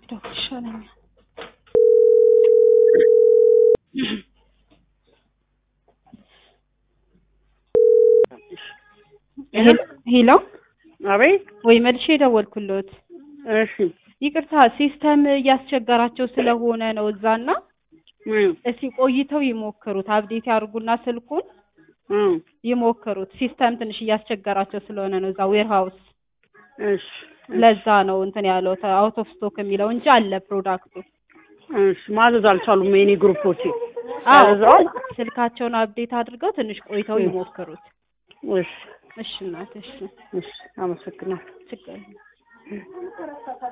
ብደውል ይሻለኛል። ሄሎ አቤት። ወይ መልሼ የደወልኩሎት እሺ ይቅርታ ሲስተም እያስቸገራቸው ስለሆነ ነው እዛና እም እስኪ ቆይተው ይሞክሩት አፕዴት ያድርጉና ስልኩን እም ይሞክሩት ሲስተም ትንሽ እያስቸገራቸው ስለሆነ ነው እዛ ዌር ሃውስ እሺ ለዛ ነው እንትን ያለው አውት ኦፍ ስቶክ የሚለው እንጂ አለ ፕሮዳክቱ እሺ ማዘዝ አልቻሉም የኔ ግሩፖቼ አዎ ያዘዋል። ስልካቸውን አፕዴት አድርገው ትንሽ ቆይተው ይሞክሩት እሺ እሺ እናት እሺ እሺ አመሰግናለሁ። ችግር የለም